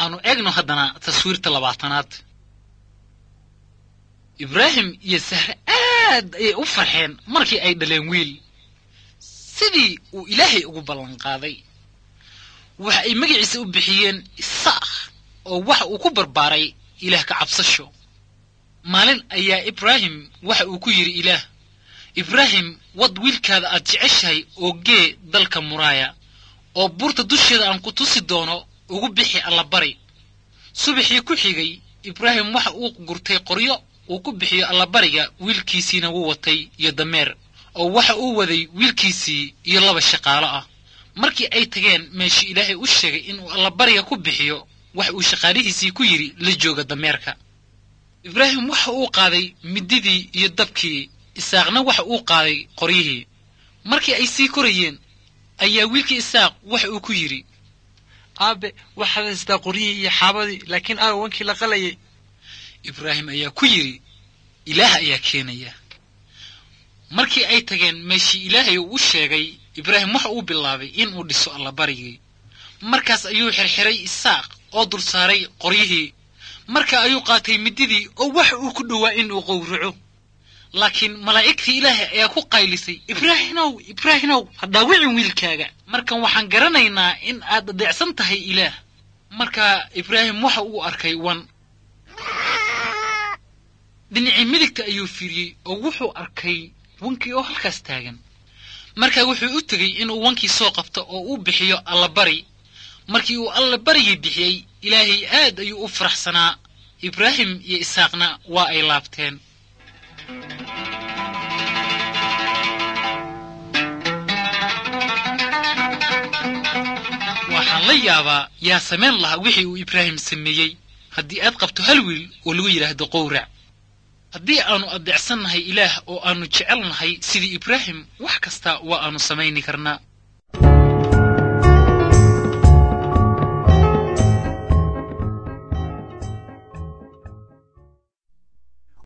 aanu eegno haddana taswiirta labaatanaad ibraahim iyo sahre aad ayay u farxeen markii ay dhaleen wiil sidii uu ilaahay ugu ballanqaaday waxa ay magaciisa u bixiyeen isaaq oo waxa uu ku barbaaray ilaah ka cabsasho maalin ayaa ibraahim waxa uu ku yidhi ilaah ibraahim wad wiilkaada aad jeceshahay oo gee dalka muraaya oo buurta dusheeda aan ku tusi doono ugu bixi allabari subaxii ku xigay ibraahim waxa uu gurtay qoryo uu ku bixiyo allabariga wiilkiisiina wuu watay iyo dameer oo waxa uu waday wiilkiisii iyo laba shaqaalo ah markii ay tageen meeshii ilaahay u sheegay inuu allabariga ku bixiyo waxa uu shaqaalihiisii ku yidhi la jooga dameerka ibraahim waxa uu qaaday mididii iyo dabkii isaaqna waxa uu qaaday qoryihii markii ay sii korayeen ayaa wiilkii isaaq waxa uu ku yidhi aabe waxaad haystaa qoryihii iyo xaabadii laakiin aaga wankii la qalayay ibraahim ayaa ku yidhi ilaah ayaa keenaya markii ay tageen meeshii ilaahay uu u sheegay ibraahim waxa uu bilaabay inuu dhiso allabarigii markaas ayuu xirxiray isaaq oo dul saaray qoryihii marka ayuu qaatay mididii oo waxa uu ku dhowaa inuu qowraco laakiin malaa'igtii ilaahay ayaa ku qaylisay ibraahimow ibraahimow ha dhaawicin wiilkaaga markan waxaan garanaynaa in aad adeecsan tahay ilaah marka ibraahim waxa uu arkay wan dhinacii midigta ayuu fiiriyey oo wuxuu arkay wankii oo halkaas taagan markaa wuxuu u tegey inuu wankii soo qabto oo uu bixiyo allabari markii uu allabarigii bixiyey ilaahay aad ayuu u faraxsanaa ibraahim iyo isaaqna waa ay laabteen waxaan la yaabaa yaa samayn lahaa wixii uu ibraahim sameeyey haddii aad qabto hal wiil oo lagu yidhaahdo qowrac haddii aanu adeecsannahay ilaah oo aanu jecelnahay sidii ibraahim wax kasta waa aanu samayni karnaa